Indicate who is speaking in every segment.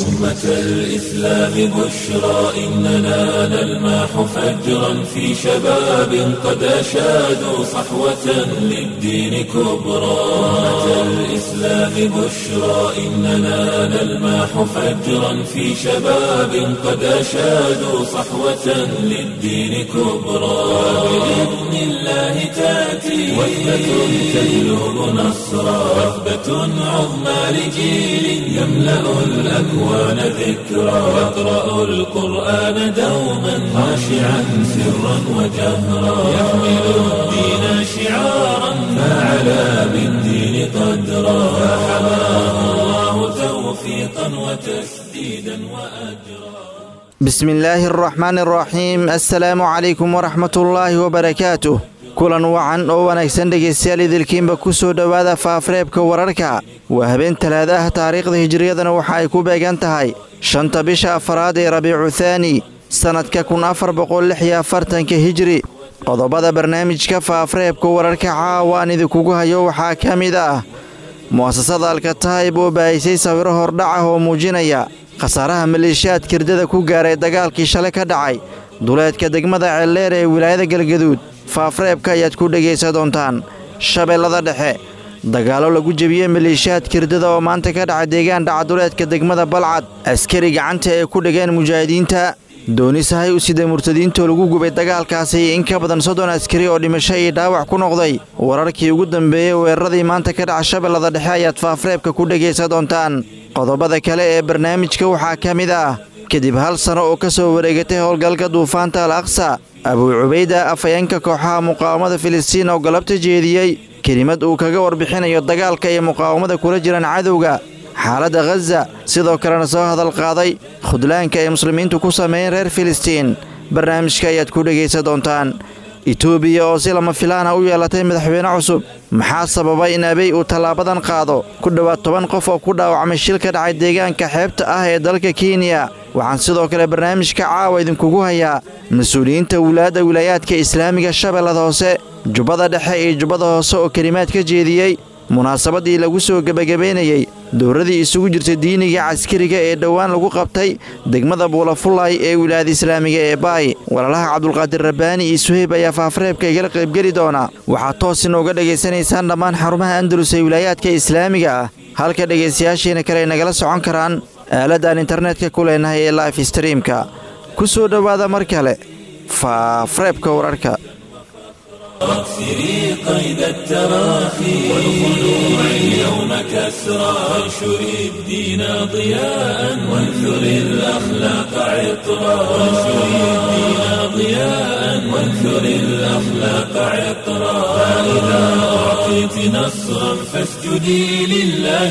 Speaker 1: أمة الإسلام بشرى إننا نلمح فجرا في شباب قد أشادوا صحوة للدين كبرى أمة الإسلام بشرى إننا نلمح فجرا في شباب قد أشادوا صحوة للدين كبرى بإذن الله تأتي وثبة تجلب نصرا وثبة عظمى لجيل يملأ الأكوان ذكرا يقرأ القرآن دوما خاشعا سرا وجهرا يحمل الدين شعارا فعلى بالدين قدرا فحماه الله توفيقا وتسديدا وأجرا
Speaker 2: بسم الله الرحمن الرحيم السلaamu calaykum waraxmat ullaahi wabarakaatuh kulan wacan oo wanaagsan dhegaystayaal idilkiinba ku soo dhowaada faafareebka wararka waa habeen talaada ah taariikhda hijiriyadana waxa ay ku beegan tahay shanta bisha afaraad ee rabiicu thaani sannadka kun afar boqol lix iyo afartanka hijiri qodobada barnaamijka faafareebka wararka caawa aan idinkugu hayo waxaa ka mid ah mu'asasada alkataayib oo baahisay sawiro hordhac ah oo muujinaya khasaaraha maleeshiyaad kirdada ku gaaray dagaalkii shalay ka dhacay duleedka degmada ceeldheer ee wilaayada galgaduud faafreebka ayaad ku dhegaysa doontaan shabeellada dhexe dagaallo lagu jebiyey maleeshiyaad kirdada oo maanta ka dhacay deegaan dhaca duleedka degmada balcad askari gacanta ay ku dhigeen mujaahidiinta doonisahay u sida murtadiintoo lagu gubay dagaalkaasi in ka badan soddon askari oo dhimasho iyo dhaawac ku noqday wararkii ugu dambeeyey weeraradii maanta ka dhaca shabeellada dhexe ayaad faafreebka ku dhegaysa doontaan qodobada kale ee barnaamijka waxaa ka mid ah kadib hal sano oo ka soo wareegatay howlgalka duufaanta al aqsa abuu cubayda afhayeenka kooxaha muqaawamada filistiin oo galabta jeediyey kelimad uu kaga warbixinayo dagaalka iyo muqaawamada kula jiraan cadowga xaaladda khaza sidoo kalena soo hadal qaaday khudlaanka ay muslimiintu ku sameeyeen reer filistiin barnaamijka ayaad ku dhegaysa doontaan etoobiya oo si lama filaana u yeelatay madaxweyne cusub maxaa sababay in abey uu tallaabadan qaado ku dhowaad toban qof oo ku dhaawacmay shil ka dhacay deegaanka xeebta ah ee dalka kenya waxaan sidoo kale barnaamijka caawa idinkugu hayaa mas-uuliyiinta wulaadda wilaayaadka islaamiga shabeellada hoose jubbada dhexe iyo jubbada hoose oo kelimaad ka jeediyey munaasabadii lagu soo gebagabaynayey dowradii isugu jirta diiniga caskariga ee dhowaan lagu qabtay degmada buulafullay ee wilaayada islaamiga ee baay walaalaha cabdulqaadir rabbaani iyo suheyb ayaa faafareebka igala qaybgeli doona waxaad toos inooga dhegaysanaysaan dhammaan xarumaha andalus ee wilaayaadka islaamiga ah halka dhegaystayaashiina kale ay nagala socon karaan aaladaan internetka ku leenahay ee life streamka ku soo dhowaada mar kale faafareebka wararka
Speaker 1: واكسري قيد التراخي والخلوع اليوم كسرى وانشري الدين ضياء وانثري الأخلاق عطرا وانشري الدين ضياء وانثري الأخلاق عطرا فإذا أعطيت نصرا فاسجدي لله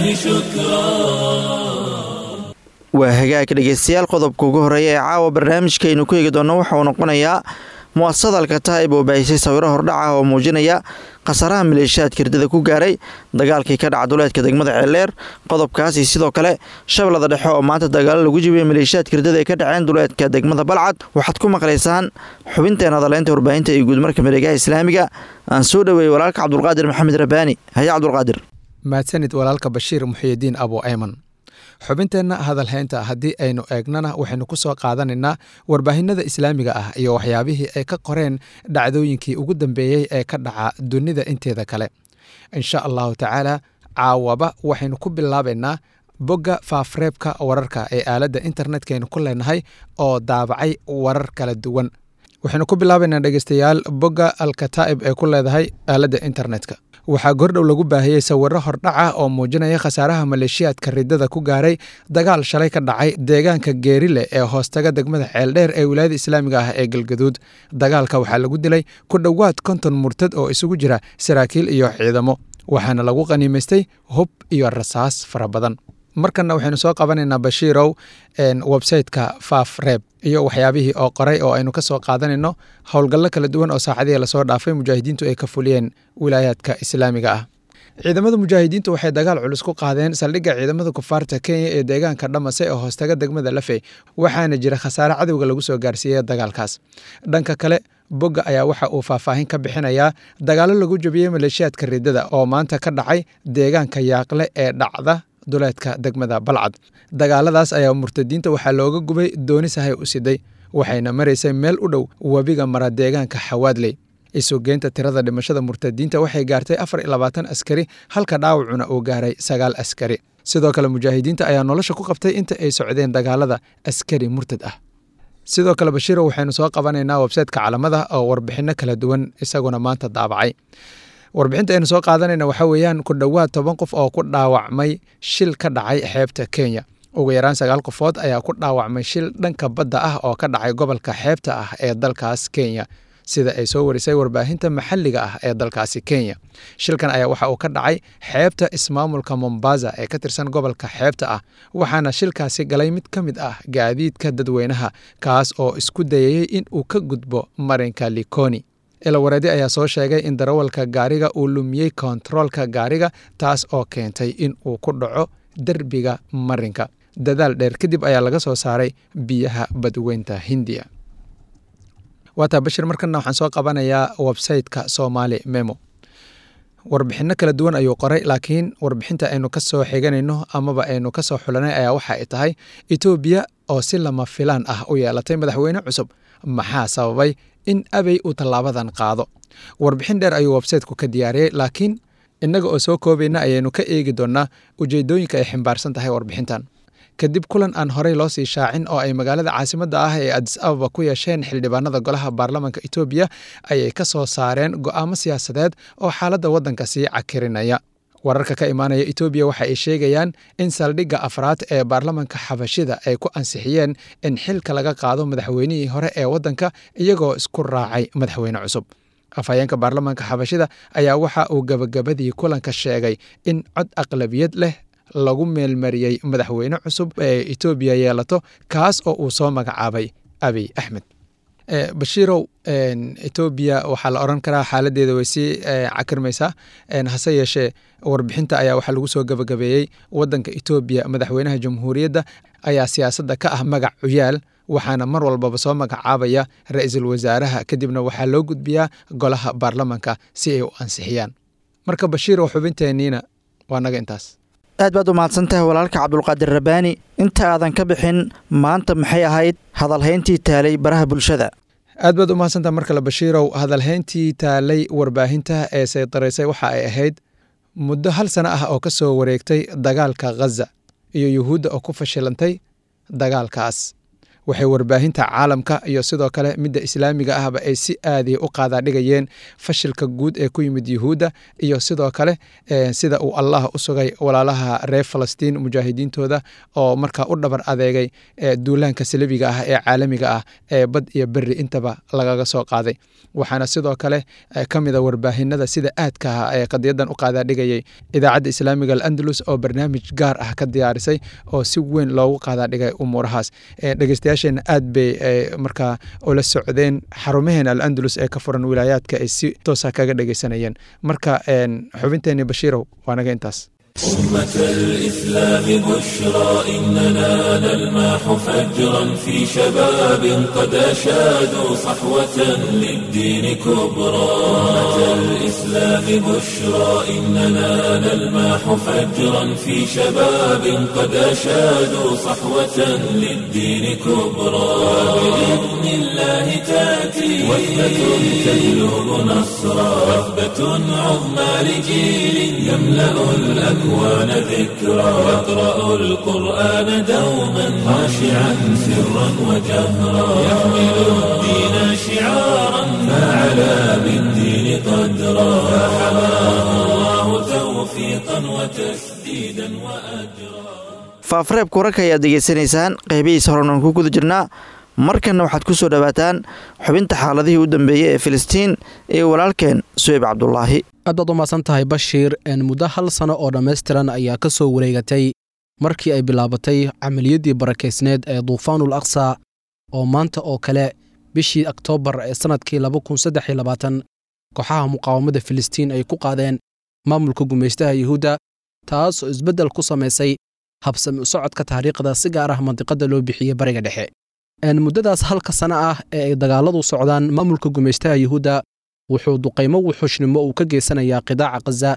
Speaker 1: شكرا
Speaker 2: waa hagaag dhegaystayaal qodobka ugu horreeya ee caawa barnaamijkaaynu ku eegi doonno waxa uu noqonayaa mu'asasada alkataa'ib oo baahisay sawiro hordhac ah oo muujinaya khasaaraha maleeshiyaad kirdada ku gaaray dagaalkii ka dhaca duleedka degmada ceeldheer qodobkaas iyo sidoo kale shabeellada dhexe oo maanta dagaalo lagu jibiyey maleeshiyaad kirdada ay ka dhaceen duleedka degmada balcad waxaad ku maqlaysaan xubinteena hadaleynta warbaahinta iyo guudmarka mareegaha islaamiga aan soo dhoweeyey walaalka cabdulqaadir maxamed rabbaani haye cabdulqaadir
Speaker 3: mahadsanid walaalka bashiir muxiyidiin abu ayman xubinteenna hadalhaynta haddii aynu eegnana waxaynu ku soo qaadanaynaa warbaahinada islaamiga ah iyo waxyaabihii ay ka qoreen dhacdooyinkii ugu dambeeyey ee ka dhaca dunida inteeda kale insha allahu tacaala caawaba waxaynu ku bilaabaynaa bogga faafreebka wararka ee aaladda internetkaynu ku leenahay oo daabacay warar kala duwan waxaynu ku bilaabaynaa dhegeystayaal bogga alkataa'ib ee ku leedahay aaladda internetka waxaa gordhow lagu baahiyey sawiro hordhaca oo muujinaya khasaaraha maleeshiyaadka ridada ku gaaray dagaal shalay ka dhacay deegaanka geerile ee hoostaga degmada ceeldheer ee wilaayada islaamiga ah ee galgaduud dagaalka waxaa lagu dilay ku dhowaad konton murtad oo isugu jira saraakiil iyo ciidamo waxaana lagu qaniimaystay hub iyo rasaas fara badan markanna waxaynu soo qabanaynaa bashiirow websayteka faaf reeb iyo waxyaabihii oo qoray oo aynu ka soo qaadanayno howlgallo kala duwan oo saacadihii lasoo dhaafay mujaahidiintu ay ka fuliyeen wilaayaadka islaamiga ah ciidamada mujaahidiintu waxay dagaal culus ku qaadeen saldhigga ciidamada kufaarta kenya ee deegaanka dhamase oo hoostaga degmada lafey waxaana jira khasaare cadowga lagu soo gaarsiiyey dagaalkaas dhanka kale bogga ayaa waxa uu faahfaahin ka bixinayaa dagaallo lagu jabiyey maleeshiyaadka ridada oo maanta ka dhacay deegaanka yaaqle ee dhacda duleedka degmada balcad dagaaladaas ayaa murtadiinta waxaa looga gubay dooni sahay u siday waxayna maraysay meel u dhow webiga mara deegaanka xawaadley isugeynta tirada dhimashada murtadiinta waxay gaartay afar iyo labaatan askari halka dhaawacuna uu gaaray sagaal askari sidoo kale mujaahidiinta ayaa nolosha ku qabtay inta ay socdeen dagaalada askari murtad ah sidoo kale bashiiro waxaynu soo qabanaynaa websaytka calamada oo warbixinno kala duwan isaguna maanta daabacay warbixinta aynu soo qaadanayna waxaa weeyaan ku dhowaad toban qof oo ku dhaawacmay shil ka dhacay xeebta kenya ugu yaraan sagaal qofood ayaa ku dhaawacmay shil dhanka badda ah oo ka dhacay gobolka xeebta ah ee dalkaas kenya sida ay soo warisay warbaahinta maxalliga ah ee dalkaasi kenya shilkan ayaa waxa uu ka dhacay xeebta ismaamulka mombasa ee ka tirsan gobolka xeebta ah waxaana shilkaasi galay mid ka mid ah gaadiidka dadweynaha kaas oo isku dayayey in uu ka gudbo marinka likoni ilawareedi ayaa soo sheegay in darawalka gaariga uu lumiyey kontaroolka gaariga taas oo keentay in uu ku dhaco derbiga marinka dadaal dheer kadib ayaa laga soo saaray biyaha badweynta hindiya waataa bashir markana waxaan soo qabanayaa websayteka somaali memo warbixinno kala duwan ayuu qoray laakiin warbixinta aynu ka soo xiganayno amaba aynu ka soo xulanay ayaa waxa ay tahay etoobiya oo si lama filaan ah u yeelatay madaxweyne cusub maxaa sababay in abey uu tallaabadan qaado warbixin dheer ayuu websayteku ka diyaariyey laakiin innaga oo soo koobayna ayaynu ka eegi doonnaa ujeeddooyinka ay ximbaarsan tahay warbixintan kadib kulan aan horey loo sii shaacin oo ay magaalada caasimadda ah ee adis ababa ku yeesheen xildhibaanada golaha baarlamaanka etoobiya ayay ka soo saareen go'aamo siyaasadeed oo xaaladda waddanka sii cakirinaya wararka ka imaanaya etoobiya waxa ay sheegayaan in saldhigga afraad ee baarlamanka xabashida ay ku ansixiyeen in xilka laga qaado madaxweynihii hore ee waddanka iyagoo isku raacay madaxweyne cusub afhayeenka baarlamaanka xabashida ayaa waxa uu gabagabadii kulanka sheegay in cod aqlabiyad leh lagu meelmariyey madaxweyne cusub ee etoobiya yeelato kaas oo uu soo magacaabay abiy axmed bashiirow etoobiya waxaa la oran karaa xaaladeeda way sii cakirmaysaa hase yeeshee warbixinta ayaa waxaa lagu soo gabagabeeyey wadanka etoobiya madaxweynaha jamhuuriyadda ayaa siyaasadda ka ah magac cuyaal waxaana mar walbaba soo magacaabaya ra-iisul wasaaraha kadibna waxaa loo gudbiyaa golaha baarlamanka si ay u ansixiyaan marka bashiirow xubinteeniina waa naga intaas
Speaker 2: aad baad u mahadsan tahay walaalka cabdulqaadir rabbaani inta aadan ka bixin maanta maxay ahayd hadalhayntii taalay baraha bulshada
Speaker 3: aad baad u mahadsantaha mar kale bashiirow hadalhayntii taalay warbaahinta ee saydaraysay waxa ay ahayd muddo hal sano ah oo ka soo wareegtay dagaalka khaza iyo yuhuudda oo ku fashilantay dagaalkaas waxay warbaahinta caalamka iyo sidoo kale midda islaamiga ahba ay si aadiya u qaadaadhigayeen fashilka guud ee ku yimid yuhuudda iyo sidoo kale sida uu allah u sugay walaalaha reer falastiin mujaahidiintooda oo markaa u dhabar adeegay duulaanka salibiga ah ee caalamiga ah ee bad iyo beri intaba lagaga soo qaaday waxaana sidoo kale ka mida warbaahinada sida aadka ah ee qadiyadan u qaadaadhigayay idaacadda islaamiga alandalus oo barnaamij gaar ah ka diyaarisay oo si weyn loogu qaadaadhigay umuurahaas dhegeystayaasheena aad bay markaa ula socdeen xarumaheena alandalus ee ka furan wilaayaadka ay si toosa kaga dhegeysanayeen marka xubinteeni bashiirow waa naga intaas
Speaker 1: أمة الإسلام بشرى إننا نلماح فجرا في شباب قد أشادوا صحوة للدين كبرى أمة الإسلام بشرى إننا نلماح فجرا في شباب قد أشادوا صحوة للدين كبرى بإذن الله تأتي وثبة تجلب نصرا وثبة عظمى لجيل يملأ الأكوان الأكوان ذكرى يقرأ القرآن دوما خاشعا سرا وجهرا يحمل الدين شعارا فعلى بالدين قدرا فحماه الله توفيقا وتسديدا وأجرا
Speaker 2: faafreebka wararka ayaad degeysanaysaan qeybihiisa horenan ku guda jirnaa markanna waxaad ku soo dhowaataan xubinta xaaladihii u dambeeyey ee filistiin ee walaalkeen suweyb cabdulaahi
Speaker 4: aad baad u mahadsan tahay bashiir muddo hal sano oo dhammaystiran ayaa ka soo wareegatay markii ay bilaabatay camaliyaddii barakaysneed ee duufaanul aqsa oo maanta oo kale bishii oktoobar ee sannadkii kooxaha muqaawamada filistiin ay ku qaadeen maamulka gumaystaha yuhuudda taas oo isbeddel ku samaysay habsami u socodka taariikhda si gaar ah mandiqadda loo bixiyey bariga dhexe muddadaas halka sano ah ee ay dagaalladu socdaan maamulka gumaystaha yuhuudda wuxuu duqaymo wuxuushnimo uu ka geysanayaa qidaaca khaza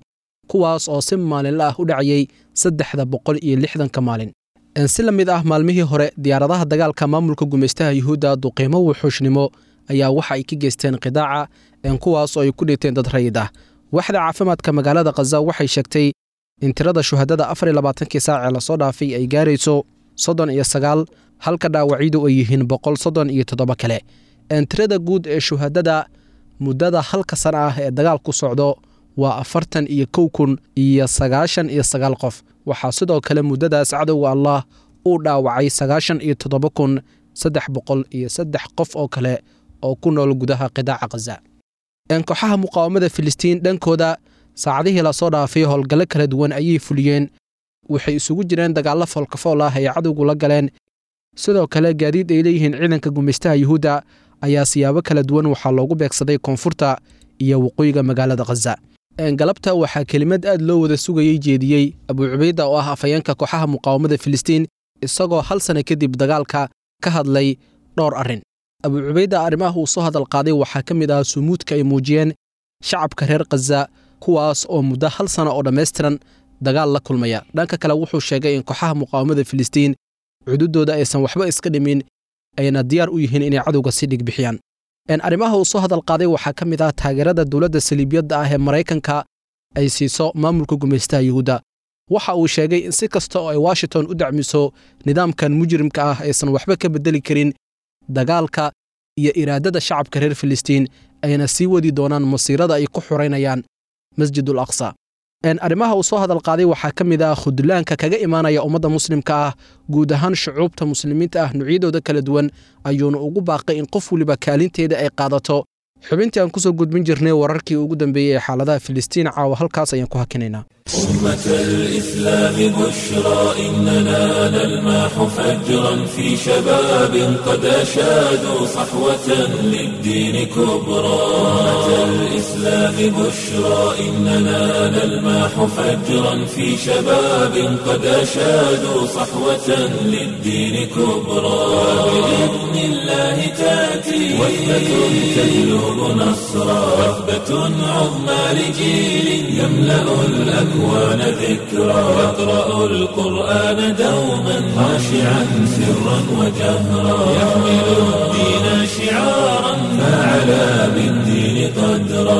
Speaker 4: kuwaas oo si maalinle ah u dhacayay saddexda boqol iyo lixdanka maalin si la mid ah maalmihii hore diyaaradaha dagaalka maamulka gumaystaha yuhuudda duqiimo wuxuushnimo ayaa waxa ay ka geysteen qidaaca kuwaas oo ay ku dhinteen dad rayid ah waxda caafimaadka magaalada khaza waxay sheegtay in tirada shuhadada afar iyo labaatankii saacee lasoo dhaafay ay gaarayso soddon iyo sagaal halka dhaawacyadu ay yihiin boqol soddon iyo toddoba kale tirada guud ee shuhadada muddada halka sana ah ee dagaalku socdo waa afartan iyo kow kun iyo sagaashan iyo sagaal qof waxaa sidoo kale muddadaas cadowga allah uu dhaawacay sagaashan iyo toddoba kun saddex boqol iyo saddex qof oo kale oo ku nool gudaha qidaaca khaza kooxaha muqaawamada filistiin dhankooda saacadihii lasoo dhaafay howlgallo kala duwan ayay fuliyeen waxay isugu jireen dagaallo foolkafool ah ay cadowgu la galeen sidoo kale gaadiid ay leeyihiin ciidanka gumaystaha yuhuudda ayaa siyaabo kala duwan waxaa loogu beegsaday koonfurta iyo waqooyiga magaalada khaza galabta waxaa kelimad aad loo wada sugayey jeediyey abuu cubayda oo ah afhayeenka kooxaha muqaawamada filistiin isagoo hal sana kadib dagaalka ka hadlay dhowr arrin abuu cubayda arrimaha uu soo hadal qaaday waxaa ka mid ah sumuudka ay muujiyeen shacabka reer khaza kuwaas oo muddo hal sana oo dhammaystiran dagaal la kulmaya dhanka kale wuxuu sheegay in kooxaha muqaawamada filistiin cududooda aysan waxba iska dhimin ayna diyaar u yihiin inay cadowga si dhig bixiyaan arrimaha uu soo hadal qaaday waxaa ka mid ah taageerada dowladda saliibiyadda ah ee maraykanka ay siiso maamulka gumaystaha yuhuudda waxa uu sheegay in si kasta oo ay washington u dacmiso nidaamkan mujrimka ah aysan waxba ka beddeli karin dagaalka iyo iraadada shacabka reer filistiin ayna sii wadi doonaan masiirada ay ku xuraynayaan masjidul aqsa arrimaha uu soo hadal qaaday waxaa ka mid ah khudlaanka kaga imaanaya ummadda muslimka ah guud ahaan shucuubta muslimiinta ah nuucyadooda kala duwan ayuuna ugu baaqay in qof weliba kaalinteeda ay qaadato xubintii aan kusoo gudbin jirnay wararkii ugu dambeeyey ee xaaladaha filistiin caawa halkaas ayaan ku hakinaynaa
Speaker 1: أمة الإسلام بشرى إننا نلمح فجرا في شباب قد أشادوا صحوة للدين كبرى أمة الإسلام بشرى إننا نلمح فجرا في شباب قد أشادوا صحوة للدين كبرى بإذن الله تأتي وثبة تجلب نصرا وثبة عظمى لجيل يملأ الأكوان الأكوان ذكرى يقرأ القرآن دوما خاشعا سرا وجهرا يحمل الدين شعارا فعلى بالدين قدرا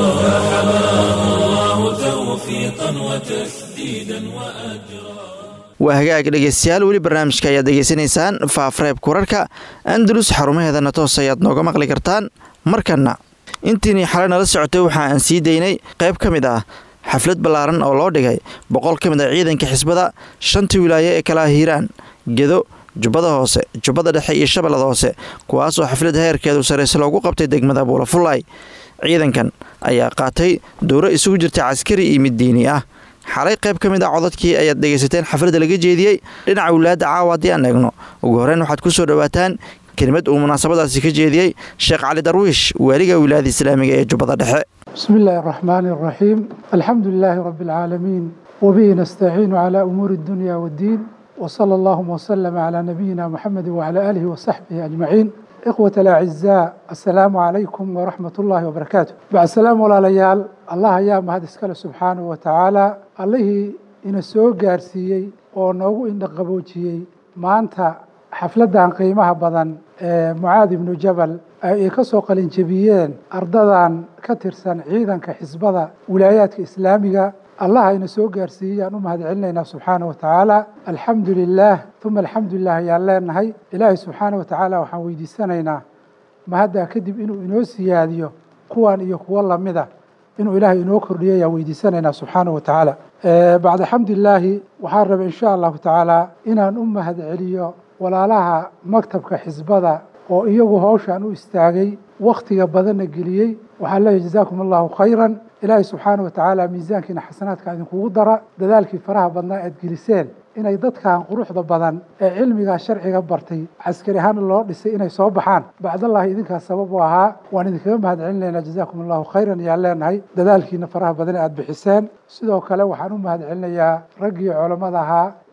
Speaker 1: فحماه الله توفيقا وتسديدا وأجرا
Speaker 2: waa hagaag dhegeystayaal weli barnaamijka ayaad degeysanaysaan faafreebka wararka andalus xarumaheedana toos ayaad nooga maqli kartaan markanna intiinii xalay nala socotay waxa aan sii daynay qayb ka mid ah xaflad ballaaran oo loo dhigay boqol ka mid ah ciidanka xisbada shantii wilaayo ee kala hiiraan gedo jubbada hoose jubbada dhexe iyo shabeellada hoose kuwaasoo xaflad heerkeedu sarrayse loogu qabtay degmada buulafullaay ciidankan ayaa qaatay dowro isugu jirta caskari iyo mid diini ah xalay qayb ka mid ah codadkii ayaad dhegaysateen xafladda laga jeediyey dhinaca wilaayadda caawa haddii aan eegno ugu horreyn waxaad ku soo dhowaataan kelimad uu munaasabadaasi ka jeediyey sheekh cali darwiish waaliga wilaayada islaamiga ee jubbada dhexe
Speaker 5: بسم الله الرحمن الرحيم الحمد لله رب العالمين وبه نستعين على أمور الدنيا والدين وصلى اللهم وسلم على نبينا محمد وعلى آله وصحبه أجمعين إخوة الأعزاء السلام عليكم ورحمة الله وبركاته بعد السلام ولا ليال الله يا مهد اسكال سبحانه وتعالى الله إن سوء قارسيي ونوغ إن قبوتيي ما أنت xafladdan qiimaha badan ee mucaad ibnu jabal ay ka soo qalinjebiyeen ardadan ka tirsan ciidanka xisbada wilaayaadka islaamiga allah ayna soo gaarsiiyeyaan u mahad celinaynaa subxaana wa tacaala alxamdu lilaah uma alxamdulilah ayaan leenahay ilaahay subxaana wa tacaala waxaan weydiisanaynaa mahaddaa kadib inuu inoo siyaadiyo kuwan iyo kuwo lamida inuu ilaahay inoo kordhiyo ayaan weydiisanaynaa subxaana wa tacaala bacda xamdilaahi waxaan rabay insha allahu tacaala inaan u mahad celiyo walaalaha maktabka xisbada oo iyagu hawshan u istaagay wakhtiga badanna geliyey waxaan leeyahy jazaakum allahu khayran ilaahay subxaana wa tacaala miisaankiina xasanaadka idinkugu dara dadaalkii faraha badnaa aad geliseen inay dadkan quruxda badan ee cilmigaa sharciga bartay caskari ahaan loo dhisay inay soo baxaan bacdallahi idinkaas sabab u ahaa waan idinkaga mahad celinaynaa jazaakum allahu khayran ayaan leenahay dadaalkiina faraha badan aad bixiseen sidoo kale waxaan u mahad celinayaa raggii culammada ahaa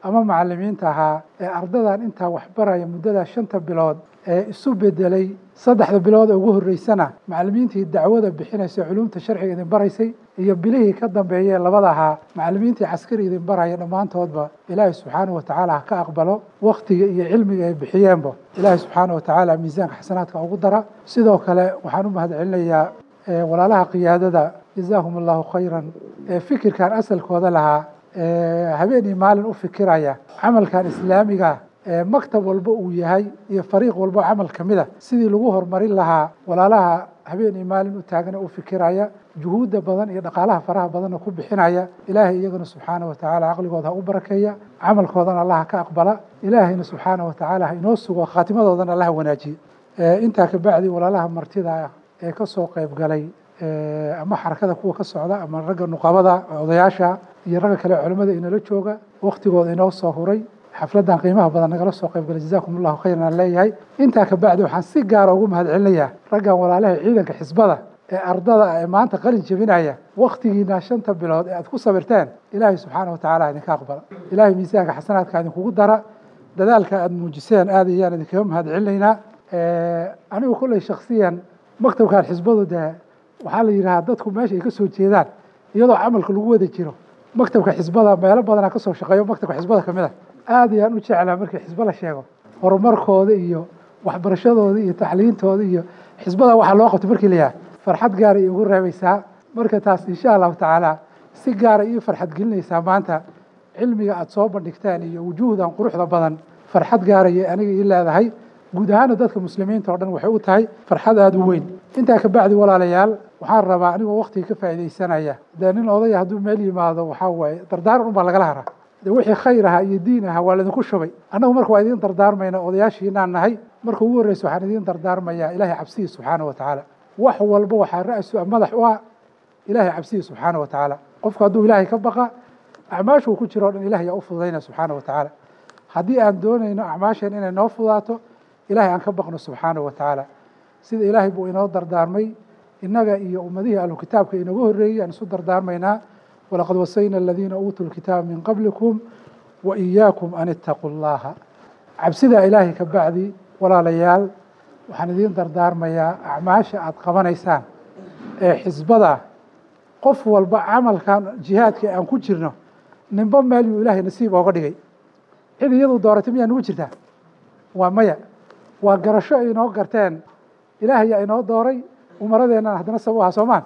Speaker 5: ama macalimiinta ahaa ee ardadan intaa waxbaraya muddadaa shanta bilood ee isu bedelay saddexda bilood ee ugu horreysana macalimiintii dacwada bixinaysa culumta sharciga idin baraysay iyo bilihii ka dambeeyee labada ahaa macalimiintii caskari idin baraya dhammaantoodba ilaahay subxaanahu watacaala ha ka aqbalo wakhtiga iyo cilmiga ay bixiyeenba ilaahay subxaanahu watacaala miisaanka xasanaadka ugu dara sidoo kale waxaan u mahadcelinayaa walaalaha qiyaadada jazaahum allahu khayran ee fikirkan asalkooda lahaa habeenii maalin u fikiraya camalkan islaamiga ee maktab walba uu yahay iyo fariiq walba camal ka mida sidii lagu horumarin lahaa walaalaha habeenii maalin u taagana u fikiraya juhuudda badan iyo dhaqaalaha faraha badanna ku bixinaya ilaahay iyagana subxaana wa tacaala caqligooda ha u barakeeya camalkoodana allaha ka aqbala ilaahayna subxaana wa tacaala ha inoo sugo khaatimadoodana allaha wanaajiye intaa kabacdi walaalaha martida ah ee ka soo qayb galay ama xarakada kuwa ka socda ama ragga nuqabada odayaasha iyo ragga kale culimmada inala jooga waktigooda inoo soo huray xafladdan qiimaha badan nagala soo qayb galay jazakum allahu khayran aan leeyahay intaa kabacdi waxaan si gaara ugu mahad celinayaa raggan walaalaha ciidanka xisbada ee ardada ee maanta qalin jebinaya waktigiina shanta bilood ee aad ku sabirteen ilaahay subxaana wa tacala idinka aqbala ilaahay miisaanka xasanaadka idinkugu dara dadaalka aad muujiseen aad ayaan idinkaga mahad celinaynaa anigu kulley shaksiyan maktabkan xisbadu dee waxaa la yidhahaa dadku meesha ay ka soo jeedaan iyadoo camalka lagu wada jiro maktabka xisbada meelo badanaa ka soo shaqeeyo maktabka xisbada ka mid a aad ayaan u jeclaa markii xisbo la sheego horumarkooda iyo waxbarashadooda iyo tacliintooda iyo xisbada waxaa loo qabtay markii la yahay farxad gaara ay ugu reebaysaa marka taas insha allahu tacaala si gaara ii farxad gelinaysaa maanta cilmiga aada soo bandhigteen iyo wujuuhdan quruxda badan farxad gaaraya aniga ii leedahay guud ahaana dadka muslimiinta oo dhan waxay u tahay farxad aada u weyn intaa kabacdi walaalayaal waxaan rabaa anigoo waktiga ka faa'iidaysanaya dee nin odaya hadduu meel yimaado waxaa waaye dardaaran unbaa lagala haraa de wixii khayr ahaa iyo diin ahaa waa laydinku shubay annagu marka waa idiin dardaarmayna odayaashiinaan nahay marka ugu horreysa waxaan idiin dardaarmayaa ilaahay cabsihi subxaana wa tacaala wax walba waxaa ra-su madax u ah ilaahay cabsihi subxaana wa tacaala qofku hadduu ilaahay ka baqa acmaashuu ku jiro o dhan ilahay yaa u fududayna subxaana wa tacaala haddii aan doonayno acmaasheen inay noo fudaato ilahay aan ka baqno subxaana wa tacaala sida ilaahay buu inoo dardaarmay innaga iyo ummadihii ahlu kitaabka inaga horreeyey aan isu dardaarmaynaa walaqad wasayna aladiina uutuu lkitaaba min qablikum wa iyaakum an ittaquu llaha cabsidaa ilaahay ka bacdi walaalayaal waxaan idiin dardaarmayaa acmaasha aada qabanaysaan ee xisbada qof walba camalkan jihaadka aan ku jirno ninba meel yuu ilaahay nasiib ooga dhigay cid iyadu dooratay miyaa nagu jirtaa waa maya waa garasho ay inoo garteen ilaahay yaa inoo dooray umaradeennan haddana sabab aha soomaan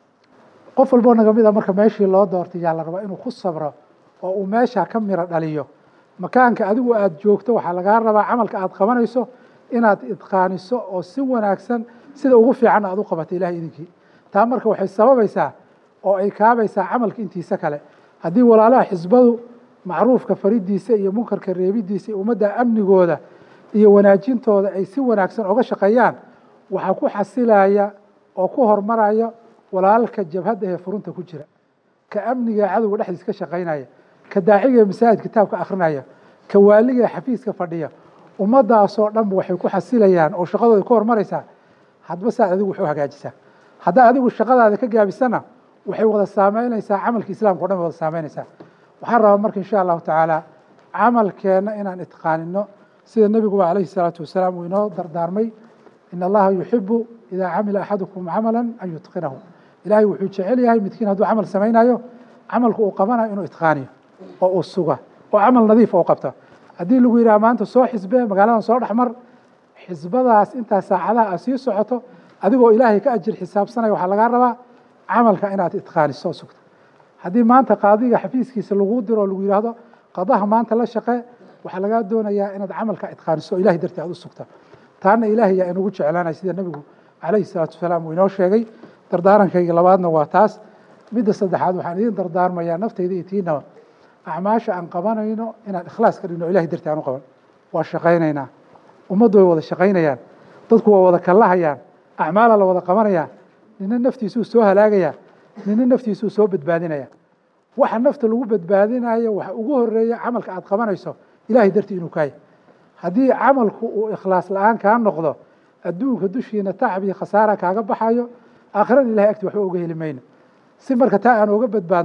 Speaker 5: qof walboo naga mid a marka meeshii loo doortay yaa la rabaa inuu ku sabro oo uu meeshaa ka miro dhaliyo makaanka adigu aada joogto waxaa lagaa rabaa camalka aada qabanayso inaad idqaaniso oo si wanaagsan sida ugu fiicanna aad u qabato ilahay idinkii taa marka waxay sababaysaa oo ay kaabaysaa camalka intiisa kale haddii walaalaha xisbadu macruufka faridiisa iyo munkarka reebidiisa iyo ummadda amnigooda iyo wanaajintooda ay si wanaagsan oga shaqeeyaan waxaa ku xasilaya oo ku hormaraya walaalka jabhadda ee furunta ku jira ka amniga cadowga dhexdiis ka shaqaynaya ka daaciga ee masaajid kitaabka akrinaya ka waaliga ee xafiiska fadhiya ummaddaasoo dhanba waxay ku xasilayaan oo shaqadooda ku hormaraysaa hadba saad adigu wax u hagaajisaa haddaa adigu shaqadaada ka gaabisana waxay wada saameynaysaa camalka islaamka o dhan bay wada saameynaysaa waxaan rabaa marka insha allahu tacaala camalkeenna inaan itqaanino sida nebiguba calayhi salaatu wasalaam uu inoo dardaarmay in allaha yuxibu idaa camila axadukum camala an yutqinahu ilaahay wuxuu jecel yahay midkiin hadduu camal samaynayo camalku uu qabanayo inuu itqaaniyo oo uu suga oo camal nadiifa u qabta haddii lagu yidhaha maanta soo xisbee magaaladan soo dhexmar xisbadaas intaa saacadaha aad sii socoto adigoo ilaahay ka ajir xisaabsanaya waxaa lagaa rabaa camalka inaad itqaaniso sugto haddii maanta qaadiga xafiiskiisa lagu diro o lagu yidhaahdo qadaha maanta la shaqee waxaa lagaa doonayaa inaad camalka itqaaniso o ilahay dartii aad u sugta taana ilaahay yaa inugu jeclaanaya sida nebigu calayhi salaatu wasalaam uu inoo sheegay dardaarankayga labaadna waa taas midda saddexaad waxaan idiin dardaarmayaa naftayda iyo tiinaba acmaasha aan qabanayno inaan ikhlaas ka dhigno ilahay dartii aan u qaban waa shaqaynaynaa ummaddu way wada shaqaynayaan dadku waa wada kallahayaan acmaala la wada qabanaya nina naftiisuu soo halaagaya nina naftiisuu soo badbaadinaya waxa nafta lagu badbaadinayo waxa ugu horeeya camalka aad qabanayso ilahay dartii inuu kaaya haddii camalku uu ikhlaas la-aan kaa noqdo adduunka dushiina tacab iyo khasaara kaaga baxayo aakhirada ilahay agti waxba uga heli mayno si marka taa aan uga badbaadno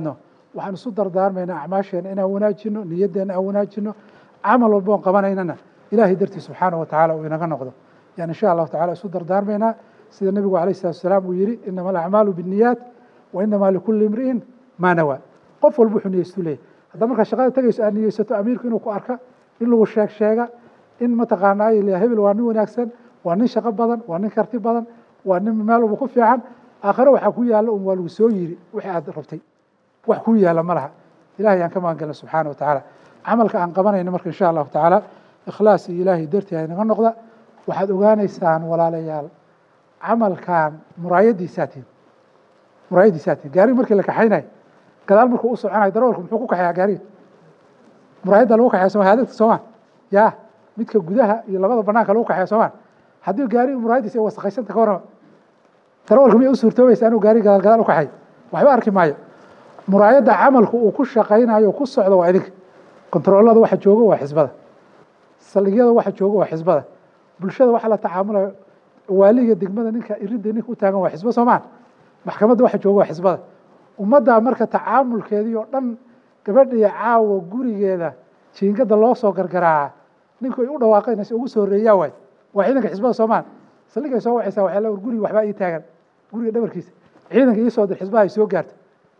Speaker 5: waxaan isu dardaarmaynaa acmaasheena inaan wanaajino niyaddeena aan wanaajino camal walba oon qabanaynana ilaahay dartii subxaana wa tacaala uu inaga noqdo yani insha allahu tacala isu dardaarmaynaa sida nebigu alayh salatu wasalaam uu yihi inama alacmaalu binniyaat wa inamaa likulli imri'in maa nawaa qof walba wuxuu niyeystu leeyahy haddaa markaa shaqada tegayso aad niyeysato amiirku inuu ku arka in lagu sheeg sheega in mataqaanaa la hebel waa nin wanaagsan waa nin shaqo badan waa nin karti badan waa nin meel walba ku fiican aakhire waxaa ku yaalla un waa lagu soo yiri wixii aad rabtay wax kuu yaalla ma laha ilahay aan ka magangelna subxaana wa tacaala camalka aan qabanayno marka insha allahu tacaala ikhlaas iyo ilaahay dartii haynaga noqda waxaad ogaanaysaan walaalayaal camalkan muraayadiisaa tihin muraayadiisaa tihin gaariga markii la kaxaynayo gadaal markuu u soconayo darawalku muxuu ku kaxeeyaa gaariga muraayadda lagu kaxeeya soma hadagta soomaan ya midka gudaha iyo labada banaanka lagu kaxeeya soomaan haddii gaariga muraayadiisa ay wasaqaysanta ka warrama darawalka miyay u suurtoobaysa inuu gaariga gadaal gadaal u kaxeeyo waxba arki maayo muraayadda camalku uu ku shaqaynayo ku socdo waa idinka kontaroolada waxa joogo waa xisbada saldhigyada waxa joogo waa xisbada bulshada waxa la tacaamulayo waaliga degmada ninka iridda ninka u taagan waa xisbo soomaan maxkamadda waxa joogo waa xisbada ummaddaa marka tacaamulkeedii oo dhan gabadhii caawa gurigeeda jiingada loo soo gargaraaca ninku ay u dhawaaqaynaysa ugu soo horreeyaa waay waa ciidanka xisbada soomaan saldhigay soo wacaysaa waxay leedahay guriga waxbaa ii taagan guriga dhabarkiisa ciidanka ii soo dir xisbaha ay soo gaarto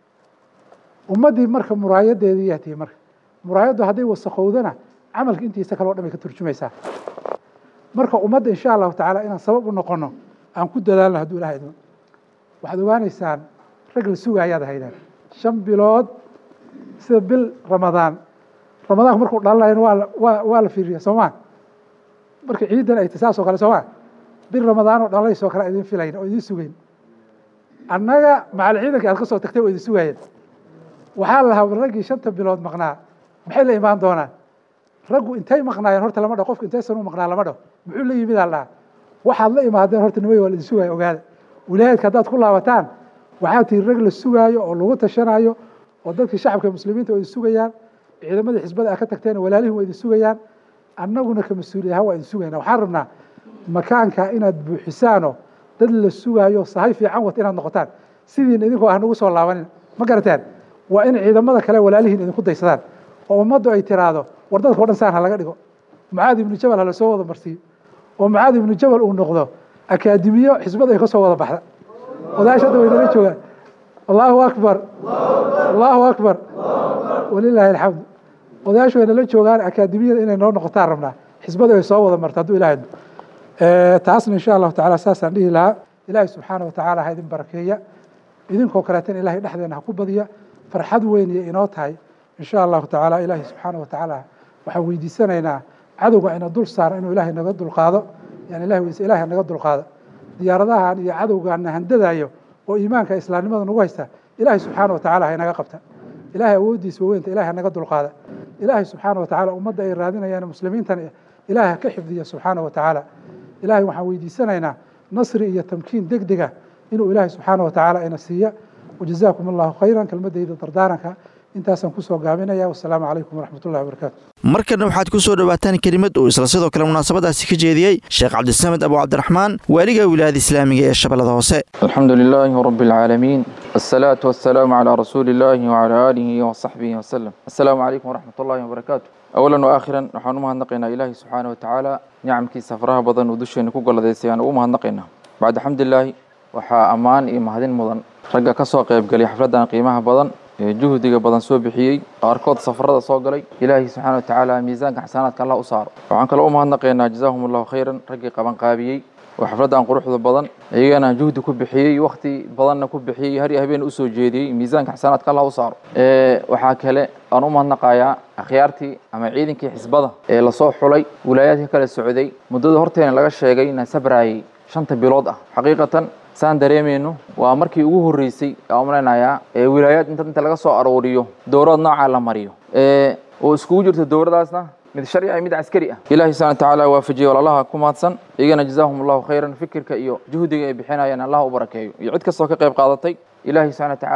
Speaker 5: ummaddii marka muraayadeedii yaa tihi marka muraayaddu hadday wasakowdana camalka intiisa kale o dhan bay ka turjumaysaa marka ummadda insha allahu tacaala inaan sabab u noqono aan ku dadaalno hadduu ilaha idmo waxaad ogaanaysaan rag la sugaayaad haydaan shan bilood sida bil ramadaan ramadaanku markuu dhalanayan waa waa waa la fiiriya soomaa marka ciidan ay tasaas oo kale soomaa bil ramadaan oo dhalaysoo kale idin filayn oo idin sugayn annaga macal ciidanka aad ka soo tagtay oo idin sugaayeen waxaa lahaa raggii shanta bilood maqnaa maxay la imaan doonaan raggu intay maqnaayeen horta lama dhaho qofku intaysan u maqnaa lama dhaho muxuu la yimid aa lahaa waxaad la imaadeen horta nimay waa la idin sugaayo ogaada wilaayadka haddaad ku laabataan waxaa tihi rag la sugaayo oo lagu tashanayo oo dadkii shacabka muslimiinta waa idin sugayaan ciidamadii xisbada aad ka tagteen walaalihin waa idin sugayaan annaguna ka mas-uuliya ahaan waa idin sugayna waxaan rabnaa makaanka inaad buuxisaanoo dad la sugaayo sahay fiican wata inaad noqotaan sidiina idinkoo ah nagu soo laabanin ma garateen waa in ciidamada kale walaalihiin idinku daysadaan oo ummaddu ay tiraahdo war dadka o dhan saan ha laga dhigo mucaad ibnu jabal ha lasoo wada marsiiyo oo mucaad ibnu jabal uu noqdo akaadimiyo xisbada ay ka soo wada baxda odayaasha hadda waynala joogaan allahu akbar allahu akbar walilaahi alxamdu odayaashu waynala joogaan akaadimiyada inay noo noqotaan rabnaa xisbada ay soo wada marto hadduu ilahay idmo taasna insha allahu tacala saasaan dhihi lahaa ilaahay subxaana wa tacaala ha idin barakeeya idinkoo kaleetana ilahay dhexdeena ha ku badiya farxad weyn iyo inoo tahay insha allahu tacaala ilaahay subxaana wa tacaala waxaan weydiisanaynaa cadowga ina dul saara inuu ilaahay naga dulqaado yani ilahay weyse ilahay naga dulqaado diyaaradahan iyo cadowgaana handadayo oo iimaanka islaamnimada nagu haysta ilaahay subxaana wa tacala ha inaga qabta ilaahay awooddiisa waweynta ilahay ha naga dulqaada ilaahay subxaana wa tacala ummadda ay raadinayaan muslimiintan ilaahay ha ka xifdiya subxaana wa tacaala ilaahay waxaan weydiisanaynaa nasri iyo tamkiin deg dega inuu ilaahay subxaana wa tacaala ina siiya wajazaakum allahu khayran kelmadayda dardaaranka intaasaan kusoo gaabinaya wasalaamu calaykum waraxmat ullahi wabarakaatu
Speaker 2: markana waxaad ku soo dhowaataan kelimad uu isla sidoo kale munaasabadaasi ka jeediyey sheekh cabdisamed abu cabdiraxmaan waaliga wilaayada islaamiga ee shabeellada hoose
Speaker 6: الحمد لله رب العالمين الصلاة والسلام على رسول الله وعلى آله وصحبه وسلم السلام عليكم ورحمة الله وبركاته أولا وآخرا نحن مهنقنا إلهي سبحانه وتعالى نعم كي سفرها بضن ودشين كوكولا ديسيان ومهنقنا بعد حمد الله waxaa ammaan iyo mahadin mudan ragga ka soo qayb galay xafladdan qiimaha badan ee juhdiga badan soo bixiyey qaarkood safarada soo galay ilaahay subxaana wa tacaala miisaanka xasanaadka allah u saaro waxaan kaloo u mahadnaqaynaa jazaahum allahu khayran raggii qabanqaabiyey oo xafladdan quruxda badan iyagana juhdi ku bixiyey wakhti badanna ku bixiyey har iyo habeen usoo jeediyey miisaanka xasanaadka allah u saaro waxaa kale aan u mahadnaqayaa akhyaartii ama ciidankii xisbada ee lasoo xulay wilaayaadka kala socday muddada horteena laga sheegay inaan sabraayey shanta bilood ah xaqiiqatan saan dareemayno waa markii ugu horreysay aan malaynayaa ee wilaayaad inta inta laga soo arooriyo dowlad noocaa la mariyo oo iskugu jirto dowladaasna mid sharci ah mid caskari ah ilaahay subhana watacaala waafajiyey walaalaha ku mahadsan iyagana jazaahum allahu khayran fikirka iyo juhdiga ay bixinayaan allah u barakeeyo iyo cid kastoo ka qayb qaadatay ilaahay subhana watacaala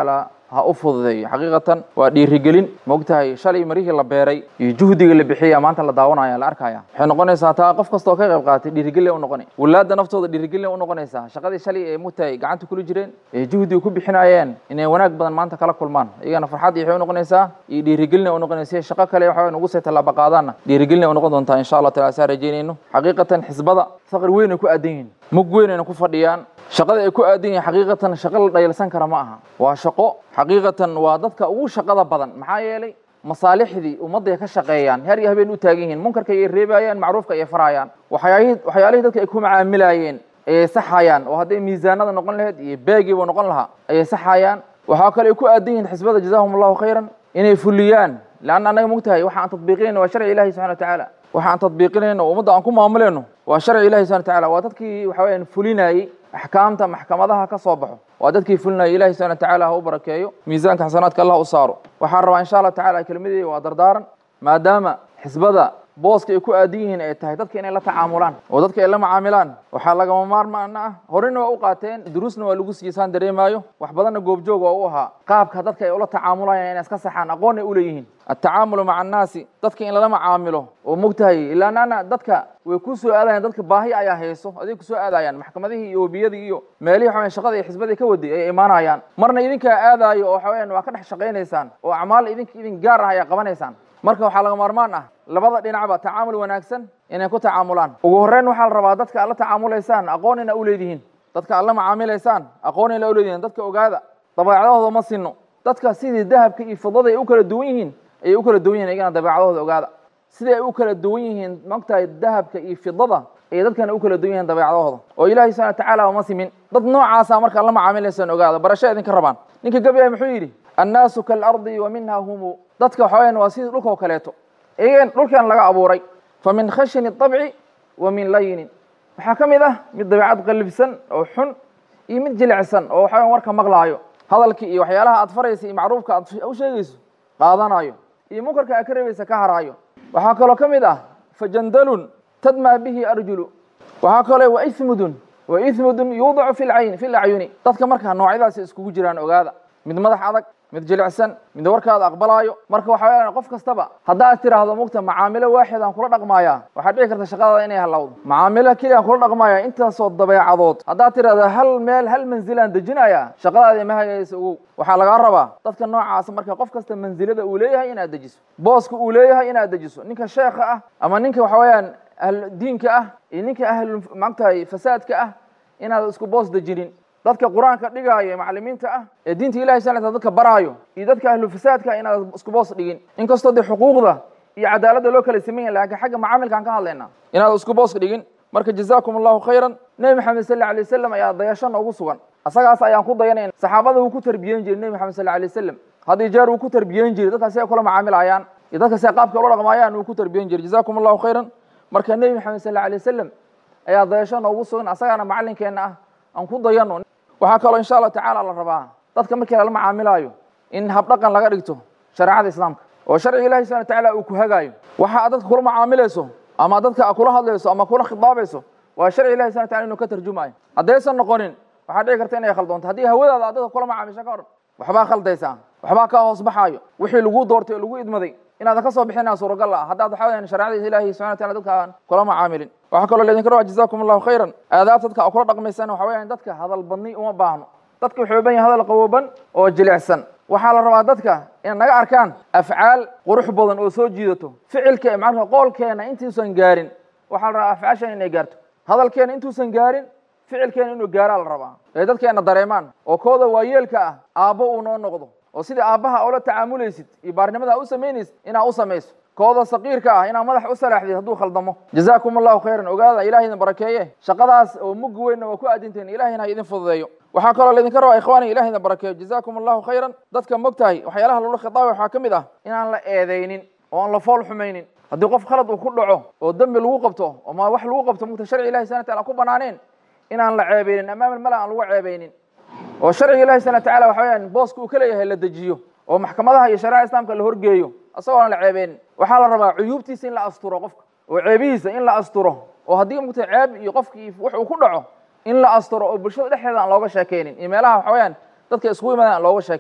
Speaker 6: ha u fududeeyo xaqiiqatan waa dhiirigelin maogtahay shalay marihii la beeray iyo juhdiga la bixiyaya maanta la daawanaya la arkaya waxay noqonaysaa taa qof kastoo ka qayb qaatay dhiirigelin u noqonay walaada naftooda dhiirigelin u noqonaysaa shaqadii shalay ee mugtahay gacanta kula jireen ee juhdiga ku bixinayeen inay wanaag badan maanta kala kulmaan iyagana farxad waxay u noqonaysaa iyo dhiirigelin u noqonaysa shaqo kale waxa ugu sii tallaaba qaadaanna dhiirigelin u noqon doontaa insha allah taala saa rajeynayno xaqiiqatan xisbada faqri weyn ay ku aadan yihiin mug weyn ayna ku fadhiyaan shaqada ay ku aadan yihiin xaqiiqatan shaqo la dhayalsan kara ma aha waa shaqo xaqiiqatan waa dadka ugu shaqada badan maxaa yeelay masaalixdii ummadday ka shaqeeyaan heer iyo habeen u taagan yihiin munkarka ayay reebayaan macruufka ayay farayaan waxyaalihii waxyaalihii dadka ay ku macaamilayeen ayay saxayaan oo hadday miisaanada noqon lahayd iyo beegiiba noqon lahaa ayay saxayaan waxaa kale ay ku aadan yihiin xisbada jazaahum allahu khayran inay fuliyaan leanna annaga mogtahay waxa aan tadbiiqinayno waa sharci ilahi subxana wa tacaala waxa aan tadbiiqinayno oo ummadda aan ku maamulayno waa sharci ilahi subxana wa tacaala waa dadkii waxa weyaan fulinayey axkaamta maxkamadaha ka soo baxo waa dadkii fulinayay ilahi subxana wa tacaala ha u barakeeyo miisaanka xasanaadka allah u saaro waxaan rabaa insha allah tacala kelmadeyda waa dardaaran maadaama xisbada booska ay ku aadan yihiin ay tahay dadka inay la tacaamulaan oo dadka ay la macaamilaan waxaa lagama maarmaana ah horena waa u qaateen duruusna waa lagu siiyey dareemaayo wax badanna goobjoog waa u ahaa qaabka dadka ay ula tacaamulayaan inay iska saxaan aqoon ay u leeyihiin atacaamulu maca annaasi dadka in lala macaamilo oo mogtahay ilaanana dadka way ku soo aadayaan dadka baahi ayaa hayso aday kusoo aadayaan maxkamadihii iyo webiyadii iyo meelihii waxaweyan shaqada iyo xisbadii ka waday ay imaanayaan marna idinkaa aadaayo oo waxaweyan waa ka dhex shaqaynaysaan oo acmaal idink idin gaar ah ayaa qabanaysaan marka waxaa laga maarmaan ah labada dhinacba tacaamul wanaagsan inay ku tacaamulaan ugu horreyn waxaa la rabaa dadka aad la tacaamulaysaan aqoon ina u leedihiin dadka aad la macaamilaysaan aqoon ina u leedihiin dadka ogaada dabeecadahooda ma sinno dadka sidii dahabka iyo fidada ay u kala duwan yihiin ayay u kala duwan yihin iyagana dabeecadahooda ogaada sidai ay u kala duwan yihiin maogtahay dahabka iyo fidada ayay dadkana u kala duwan yihiin dabeecadahooda oo ilahi subxana watacaala ma simin dad noocaasa marka ad la macaamilaysaan ogaada barasho idinka rabaan ninka gabyah muxuu yidhi annaasu kaalardi wa minha humu dadka waxa weyaan waa sidii dhulka oo kaleeto iyagan dhulkan laga abuuray fa min khashini طabci wa min layinin waxaa ka mid ah mid dabeecad qalibsan oo xun iyo mid jilicsan oo waxa weyan warka maqlaayo hadalkii iyo waxyaalaha aad faraysa iyo macruufka aad u sheegayso qaadanayo iyo munkarka aad ka reebaysa ka haraayo waxaa kaloo ka mid ah fajandalun tadmaa bihi arjulu waxaa kaloo wa ismudun wa ismudun yuudacu fi lcayn fi lacyuni dadka markaa noocyadaasi iskugu jiraan ogaada mid madax adag mid jilicsan mid warkaada aqbalaayo marka waxa weeyaan qof kastaba haddaad tiraahdo mugta macaamilo waaxid aan kula dhaqmaaya waxaad dhici karta shaqadaada inay halowdo macaamilo keliya aan kula dhaqmaaya intaasoo dabeecadood haddaad tiraahdo hal meel hal manzil aan dejinaya shaqadaada ma hagaysa ogow waxaa lagaa rabaa dadka noocaas marka qof kasta manzilada uu leeyahay inaad dejiso booska uu leeyahay inaad dejiso ninka sheekha ah ama ninka waxa weeyaan ahlu diinka ah iyo ninka ahlu maagtahay fasaadka ah inaad isku boos dejinin dadka qur-aanka dhigaayo ee macalimiinta ah ee diinta ilahi sal dadka baraayo iyo dadka ahlu fasaadka inaad isku boos dhigin inkastoo dee xuquuqda iyo cadaaladda loo kala sameyn yahay lakin xagga macaamilkaan ka hadlayna inaad isku boos dhigin marka jazakum allahu khayran nebi maxamed sal alay wasalam ayaa dayasho noogu sugan asagaas ayaan ku dayanayna saxaabada wuu ku tarbiyeyn jiray nebi maxamed sal alay wasalam haddii jeer wuu ku tarbiyeyn jiray dadka si ay kula macaamilayaan iyo dadka si ay qaabka ula dhaqmaayaan wuu ku tarbiyeyn jiray jazakum allahu khayran marka nebi maxamed sal alay wasalam ayaa dayasho noogu sugan asagaana macalinkeenna ah aan ku dayano waxaa kaloo insha allah tacaala la rabaa dadka markii lala macaamilaayo in habdhaqan laga dhigto shareecada islaamka oo sharciga ilahi subana watacaala uu ku hagaayo waxa aad dadka kula macaamilayso ama dadka kula hadlayso ama kula khidaabayso waa sharci ilahi subana wataala inuu ka tarjumayo haddaysan noqonin waxaa dhici karta inay khaldoonto haddii hawadaada aad dadka kula macaamisho ka hor waxbaa khaldaysaa waxbaa kaa hoos baxaayo wixii lagu doortay oo lagu idmaday inaadan ka soo bixinaa suuragal ah haddaad waxa weyaan shareecada ilaahi subana wataala dadka aan kula macaamilin waxaa kaloo laydinka rabaa jazakum allahu khayran aadaabta dadka kula dhaqmaysaan waxa weyaan dadka hadal badni uma baahno dadka wuxuu ban yahay hadal qabooban oo jilicsan waxaa la rabaa dadka inay naga arkaan afcaal qurux badan oo soo jiidato ficilka macnaa qoolkeena intuusan gaarin waxaa la rabaa afcaashan inay gaarto hadalkeena intuusan gaarin ficilkeena inuu gaaraa la rabaa ee dadkeena dareemaan oo kooda waayeelka ah aabbo uu noo noqdo oo sidii aabbaha oola tacaamulaysid iyo baarnimada u samaynaysid inaa u samayso kooda saqiirka ah inaa madax u salaaxdid hadduu khaldamo jazakum allahu khayran ogaada ilahay idin barakeeye shaqadaas oo muggi weynna waa ku aadinteen ilahayna ha idin fududeeyo waxaa kaloo laydinka rabaa ikhwaani ilahay idin barakeeyo jazakum allahu khayran dadka mogtahay waxyaalaha loola khitaabay waxaa ka mid ah inaan la eedaynin oo aan la fool xumaynin haddii qof khalad uu ku dhaco oo dembi lagu qabto oma wax lagu qabto mugta sharci ilahi subana wataala ku banaaneen inaan la ceebeynin amaama mala aan lagu ceebeynin oo sharciga ilahi subana wataala waxa weyaan booska uu ka leeyahay la dejiyo oo maxkamadaha iyo shareeca islaamka la horgeeyo isagoona la ceebeynin waxaa la rabaa cuyuubtiisa in la asturo qofka oo ceebihiisa in la asturo oo haddii mugta ceeb iyo qofkii wax uu ku dhaco in la asturo oo bulshada dhexdeeda aan looga sheekeynin iyo meelaha waxa weyaan dadka iskugu imaadaan aan looga sheekeynin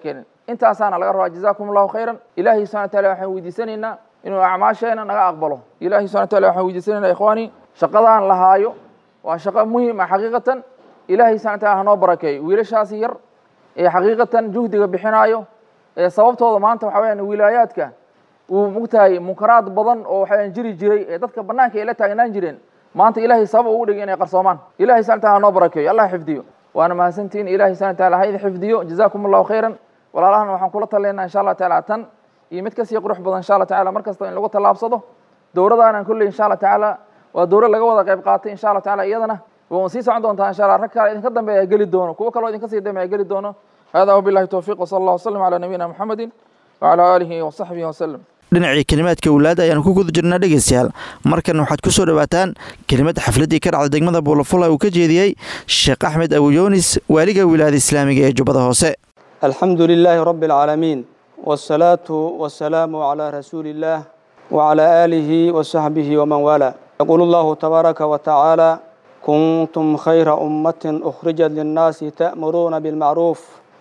Speaker 6: intaasaana laga rabaa jazaakum allahu khayran ilaahay subxana wataala waxaan weydiisanaynaa inuu acmaasheena naga aqbalo ilahay subxana wataala waxaan weydiisanaynaa ikhwaani shaqadaan lahaayo waa shaqo muhim ah xaqiiqatan ilaahay subxana wataala hanoo barakeeyo wiilashaasi yar ee xaqiiqatan juhdiga bixinaayo ee sababtooda maanta waxa weyaan wilaayaadka uu mogtahay munkaraad badan oo waxaweyaan jiri jiray ee dadka banaanka ay la taagnaan jireen maanta ilahay sabab ugu dhigay inay qarsoomaan ilahay subxana wataala hanoo barakeeyo allah xifdiyo waana mahadsantihiin ilahay subxana wataala ha idin xifdiyo jazaakum allahu khayran walaalahana waxaan kula taleynaa insha allah tacaala tan iyo mid kasii qurux badan insha allah tacala mar kasta in lagu tallaabsado dowradaanan kolley insha allah tacaala waa dowro laga wada qayb qaatay insha allah tacala iyadana waan sii socon doontaa insha allah rag kale idinka dambeeya geli doono kuwo kaloo idinka sii dambeeya geli doono hada wabillahi towfiiq wasala allah wasalam calaa nabiyina muxamedin wacala aalihi wasaxbihi wasalam
Speaker 2: dhinacii kelimaadka walaada ayaan ku guda jirnaa dhegeystayaal markan waxaad ku soo dhowaataan kelimad xafladdii ka dhacday degmada buulafula uu ka jeediyey sheekh axmed abuyunis waaliga wilaayada islaamiga ee jubbada hoose
Speaker 7: الحمد لله رب العالمين والصلاة والسلام على رسول الله وعلى آله وصحبه ومن والاه يقول الله تبارك وتعالى كنتم خير أمة أخرجت للناس تأمرون بالمعروف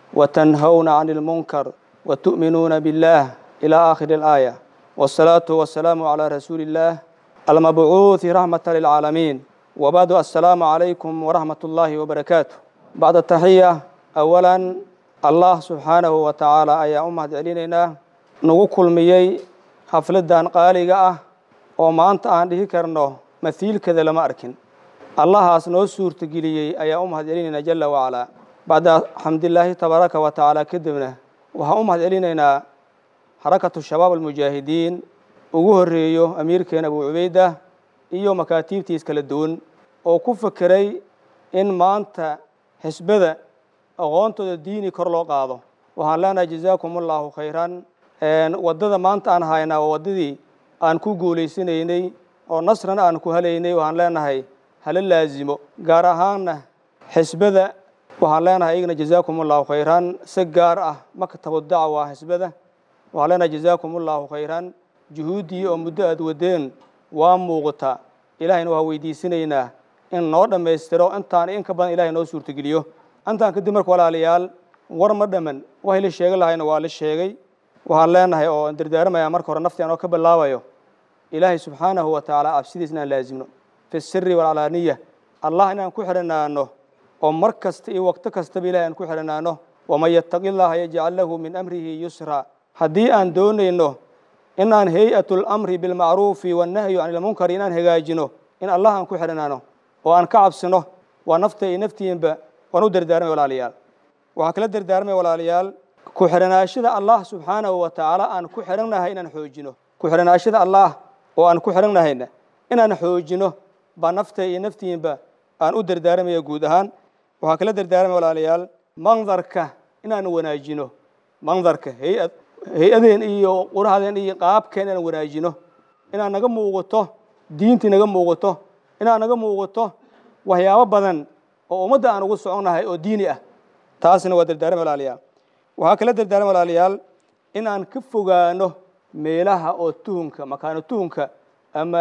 Speaker 7: وتنهون عن المنكر وتؤمنون بالله إلى آخر الآية والصلاة والسلام على رسول الله المبعوث رحمة للعالمين وبعد السلام عليكم ورحمة الله وبركاته بعد التحية أولا allah subxaanahu wa tacaala ayaa u mahad celinaynaa nagu kulmiyey xafladdan qaaliga ah oo maanta aan dhihi karno mahiilkeeda lama arkin allahaas noo suurtageliyey ayaa u mahad celinaynaa jala wacalaa bacda xamdilaahi tabaaraka wa tacaala kadibna waxaan u mahad celinaynaa xarakatu shabaab almujaahidiin ugu horeeyo amiirkeena abu cubeyda iyo makaatiibtiis kala duwan oo ku fekeray in maanta xisbada aqoontooda diini kor loo qaado waxaan leenahay jazaakum allahu khayran waddada maanta aan haynaa waa waddadii aan ku guulaysanaynay oo nasrana aan ku helaynay waxaan leenahay hala laazimo gaar ahaanna xisbada waxaan leenahay iyagana jazaakum allahu khayran si gaar ah maktabu dacwa xisbada waxaan leenahay jazaakum allahu khayran juhuuddii oo muddo aad wadeen waa muuqata ilaahayna waxaa weydiisanaynaa in noo dhammaystiro intaan in ka badan ilahay noo suurtageliyo intaan kadib marka walaalayaal war ma dhamman waxay la sheegi lahayna waa la sheegay waxaan leenahay oo dardaaramayaa marka hore nafti anoo ka bilaabayo ilaahay subxaanahu wa tacaala cabsidiis inaan laazimno fi siri walcalaaniya allah inaan ku xidhanaano oo mar kasta iyo waqto kastaba ilahay aan ku xidhanaano waman yattaqi llaha yajcal lahu min amrihi yusra haddii aan doonayno inaan hay-atu lamri bilmacruufi wannahyu can ilmunkari inaan hagaajino in allah aan ku xidhanaano oo aan ka cabsino waa nafta iyo naftiinba waan u dardaarmay walaalayaal waxaan kala dardaarmay walaalayaal ku xidhanaashada allah subxaanahu wa tacaala aan ku xidhannahay inaan xoojino ku xidhanaashada allah oo aan ku xidhannahayna inaan xoojino baa nafta iyo naftiinba aan u dardaarmaya guud ahaan waxaan kala dardaarmay walaalayaal mandarka inaan wanaajino mandarka hay-ad hay-adeen iyo qurahdeen iyo qaabkeen inaan wanaajino inaan naga muuqato diintii naga muuqato inaan naga muuqato waxyaabo badan oo ummadda aan ugu soconnahay oo diini ah taasna waa dardaarma walaalayaal waxaa kala dardaarma walaalayaal in aan ka fogaano meelaha oo tuhunka makaano tuhunka ama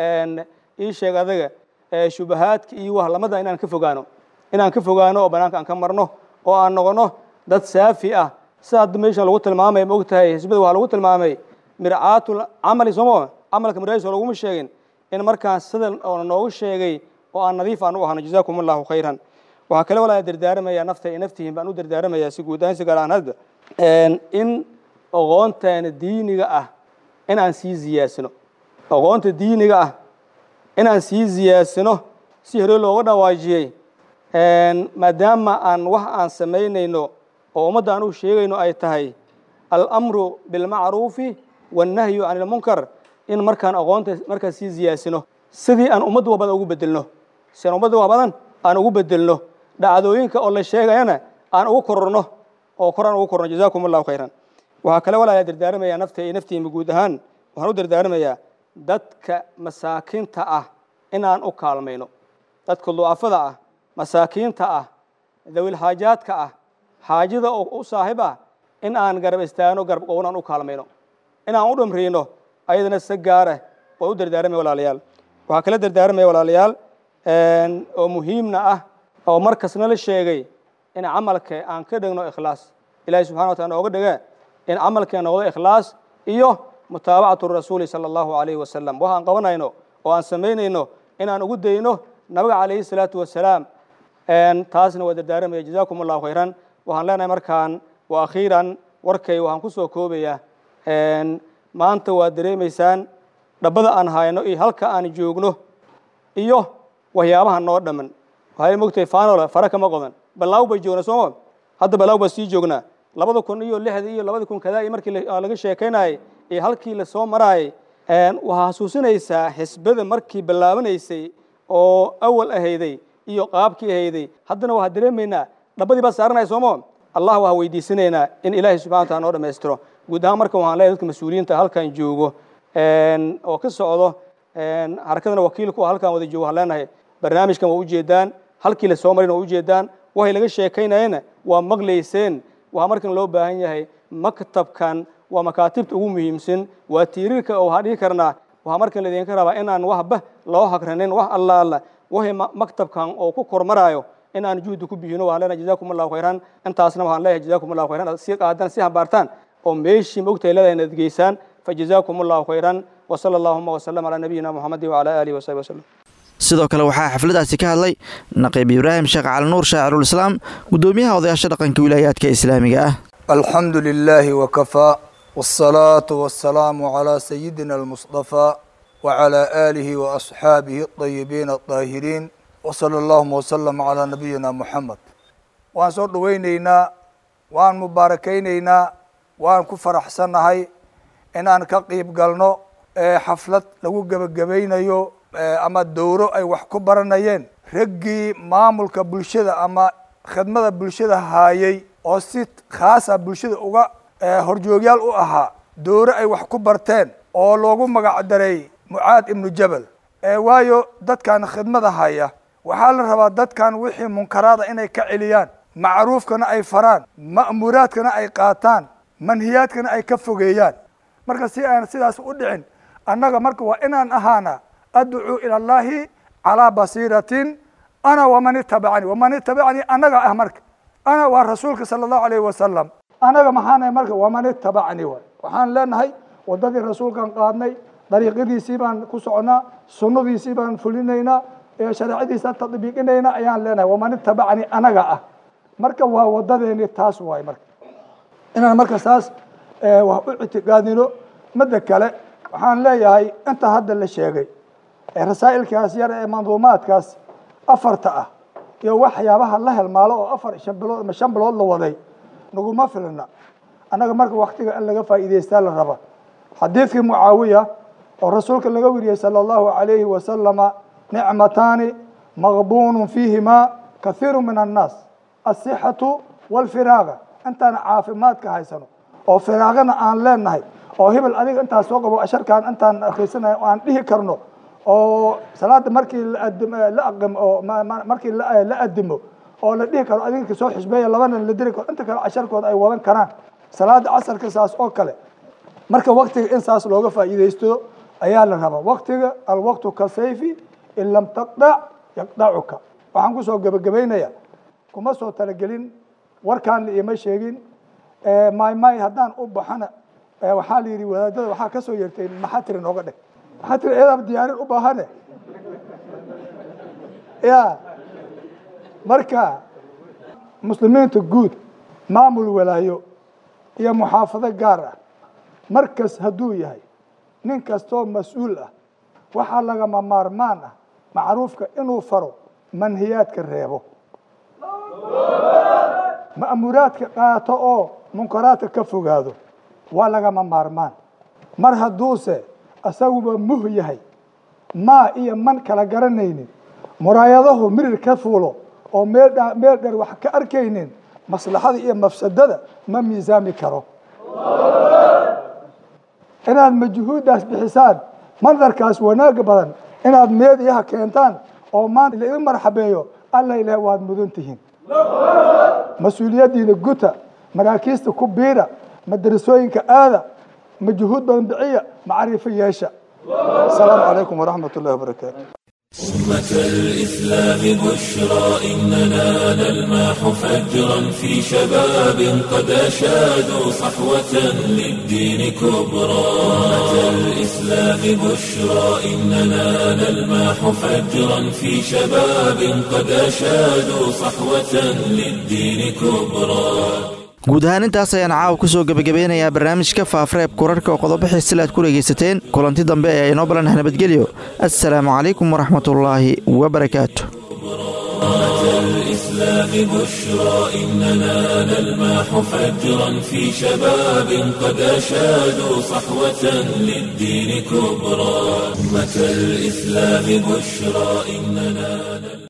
Speaker 7: ii sheeg adaga shubahaadka iyo wahlamada inaan ka fogaano inaan ka fogaano oo banaanka aan ka marno oo aan noqono dad saafi ah sida hadda meesha lagu tilmaamay ma ogtahay xisbada waxaa lagu tilmaamay mircaatul camali sooma camalka miraahiis oo laguma sheegin in markaan sida oo noogu sheegay oo aan nadiif aan u ahno jazaakum allahu khayran waxaa kale walaa dardaaramayaa nafta iyo naftihiin baan u dardaaramayaa si guud ahaan si gaar ahaan hadda in aqoonteena diiniga ah in aan sii ziyaasino aqoonta diiniga ah in aan sii ziyaadsino si hore looga dhawaajiyey maadaama aan wax aan samaynayno oo ummadda aan u sheegayno ay tahay alamru bilmacruufi wannahyu can ilmunkar in markaan aqoonta markaan sii ziyaadsino sidii aan ummadda wa badan ugu bedelno si aan ummadda wa badan aan ugu bedelno dhacdooyinka oo la sheegayana aan ugu kororno oo koraan ugu korno jazaakum allahu khayran waxaa kale walaala dardaaramayaa nafta iyo naftiima guud ahaan waxaan u dardaaramayaa dadka masaakiinta ah inaan u kaalmayno dadka ducafada ah masaakiinta ah dawilxaajaadka ah xaajada oo u saaxiib ah in aan garab istaagno garab qownaan u kaalmayno inaan u dhamriino ayadana si gaara waan u dardaaramaya walaalayaal waxaa kala dardaaramaya walaalayaal oo muhiimna ah oo markasna la sheegay in camalka aan ka dhigno ikhlaas ilahi subxana wa taala nooga dhige in camalkeen noqdo ikhlaas iyo mutaabacatu rasuuli sala allahu calayhi wasalam waxaan qabanayno oo aan samaynayno inaan ugu dayno nabiga calayhi salaatu wasalaam taasna waa dardaaramaya jazakum allahu khayran waxaan leenahay markaan wa akhiiran warkay waxaan ku soo koobaya maanta waad dareemaysaan dhabbada aan hayno iyo halka aan joogno iyo waxyaabaha noo dhamman waxay mogtahay faanola fara kama qodan balaaw bay joognaa sooma hadda balaaw baan sii joognaa labada kun iyo lixdii iyo labada kun kadaa iyo markii laga sheekaynayay iyo halkii lasoo maraayay waxaa xasuusinaysaa xisbada markii bilaabanaysay oo awal ahayday iyo qaabkii ahayday haddana waxaa dareemaynaa dhabbadii baa saaranaya sooma allah waxaa weydiisanaynaa in ilaahay subxana wa taala noo dhammaystiro guud ahaan marka waxaan leeyahay dadka mas-uuliyiinta halkan joogo oo ka socdo xarakadana wakiil kuwa halkan wada joogo waxaan leenahay barnaamijkan waa ujeedaan halkii lasoo marin waa ujeedaan waxay laga sheekaynayena waa maqlayseen waxaa markan loo baahan yahay maktabkan waa makaatibta ugu muhiimsan waa tiiriirka oo waxaan dhihi karnaa waxaa markan laydinka rabaa inaan waxba loo hagranin wax alla alla waxay maktabkan oo ku kormaraayo inaan juhdi ku bixino waxaan leenahay jazakum allahu khayran intaasna waxaan leeyahay jazakum allahu khayran aad sii qaadaan sii hambaartaan oo meeshii mogtahay leedahay inaad geysaan fajazakum allahu khayran wasala allahuma wasalam calaa nabiyina muxamadi wacala aalihi wasaxbi wasalam
Speaker 2: sidoo kale waxaa xafladaasi ka hadlay naqiib ibraahim sheekh calinuur shaacirulislaam guddoomiyaha odayaasha dhaqanka wilaayaadka islaamiga ah
Speaker 8: alxamdu lilaahi wakafaa wاsalaatu wasalaamu calaa sayidina almusطafaa wacalaa aalihi waasxaabihi aطayibiin aطaahiriin wsala allahuma wasalam calaa nabiyina muxamed waan soo dhoweyneynaa waan mubaarakayneynaa waan ku faraxsannahay inaan ka qiib galno xaflad lagu gebagabaynayo ama dowro ay wax ku baranayeen raggii maamulka bulshada ama khidmada bulshada haayay oo si khaasa bulshada uga horjoogyaal u ahaa dowro ay wax ku barteen oo loogu magac daray mucaad ibnu jabal waayo dadkan khidmada haya waxaa la rabaa dadkan wixii munkaraada inay ka celiyaan macruufkana ay faraan ma'muuraadkana ay qaataan manhiyaadkana ay ka fogeeyaan marka si aan sidaas u dhicin annaga marka waa inaan ahaana adcuu ila allahi calaa basiiratin ana waman itabacanii waman itabacanii annaga ah marka ana waa rasuulka sala allahu alayhi wasalam annaga maxaanahay marka waman itabacanii waay waxaan leenahay waddadii rasuulkan qaadnay dariiqadiisii baan ku socnaa sunnadiisii baan fulinaynaa shareecadiisaan tadbiiqinaynaa ayaan leenahay waman itabacanii anaga ah marka waa wadadeeni taas waay marka inaan marka saas wax u ictiqaadino midda kale waxaan leeyahay inta hadda la sheegay rasaa'ilkaas yar ee manduumaadkaas afarta ah iyo waxyaabaha la helmaalo oo afar shan bilood ama shan bilood la waday naguma filna annaga marka waktiga in laga faa'iidaystaa la raba xadiidkii mucaawiya oo rasuulka laga weriyey sala allahu alayhi wasalama nicmataani maqbuunu fiihimaa kahiiru min annaas asixatu walfiraaga intaan caafimaadka haysano oo firaaqana aan leenahay oo hebel adiga intaa soo qabo asharkaan intaan akhriisanayo aan dhihi karno oo salaada markii la aqimo oo markii la adimo oo la dhihi karo adiga kasoo xisbeeya labana la diri karo inta kale casharkooda ay wadan karaan salaada casarka saas oo kale marka waktiga in saas looga faa'iidaysto ayaa la rabaa waktiga alwaqtu ka sayfi in lam taqdac yaqdacuka waxaan kusoo gebagabaynaya kuma soo talagelin warkaan la iima sheegin may may haddaan u baxana waxaa la yidhi wadaadada waxaa ka soo yertay maxaa tiri nooga dheg maxaa tiri eedaaba diyaarin u baahane ya marka muslimiinta guud maamul walaayo iyo muxaafado gaar ah markas hadduu yahay nin kastoo mas-uul ah waxaa lagama maarmaan ah macruufka inuu faro manhiyaadka reebo ma'muuraadka qaato oo munkaraadka ka fogaado waa lagama maarmaan mar hadduuse isaguba muh yahay maa iyo man kala garanaynin muraayadahu mirir ka fuulo oo meel meel dheer wax ka arkaynin maslaxada iyo mafsadada ma miisaami karo inaad majhuuddaas bixisaan mandarkaas wanaag badan inaad meediyaha keentaan oo maanta laidin marxabeeyo alla ilaah waad mudan tihiin mas-uuliyaddiina guta maraakiista ku biira madarasooyinka aada majhuud badan biciya macrifo yeesha asalaamu calaykum waraxmat ullahi wabarakaatu
Speaker 1: أمة الإسلام بشرى إننا نلمح فجرا في شباب قد أشادوا صحوة للدين كبرى أمة الإسلام بشرى إننا نلمح فجرا في شباب قد أشادوا صحوة للدين كبرى
Speaker 2: guud ahaan intaas ayaan caawa ku soo gebagabeynayaa barnaamijka faafreeb kurarhka oo qodobo xiisila aad ku dhegaysateen kulanti dambe ee inoo balanah nabadgelyo assalaamu calaykum waraxmatullaahi wabarakaatu
Speaker 1: الإسلام بشرى إننا نلمح فجرا في شباب قد أشادوا صحوة للدين كبرى أمة الإسلام بشرى إننا